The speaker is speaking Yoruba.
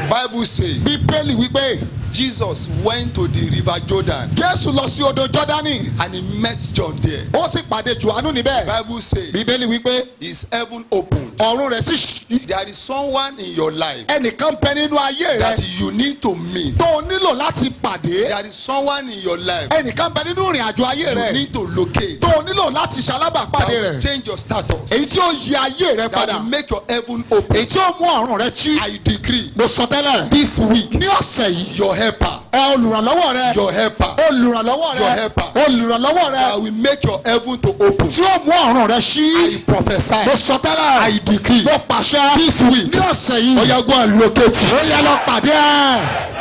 Bible say bíbélì wípé Jesus went to the river Jordan jésù lọ sí odò jọ́dánì and he met John there. ó sì pàdé johannu níbẹ̀ Bible say bíbélì wípé his heaven opened. ọ̀run rẹ̀ sì ṣí There is someone in your life ẹnìkan bẹ nínú ayé rẹ that you need to meet. tó o nílò láti pàdé There is someone in your life ẹnìkan bẹ nínú ìrìn àjò ayé you rẹ need to locate. tó o nílò láti ṣalábàápàdé That will rẹ change your status. èyí tí ó yí ayé rẹ That padà will make your heaven open. èyí tí ó mú ọ̀run rẹ ṣí I decree mo sọ tẹ́lẹ̀ this week ní ọ̀sẹ̀ yìí your helper, ẹ olùrànlọ́wọ́ rẹ your helper olùrànlọ́wọ́ Your rẹ helper. olùrànlọ́wọ́ rẹ that will make your heaven to open. tí ó mú ọ̀run rẹ ṣí I prophesy. mo sọ tẹ́lẹ̀ I decree mo pàṣẹ this week. ní ọ̀sẹ̀ yìí Oya go and locate ó yẹ it. lọ pàdé ẹ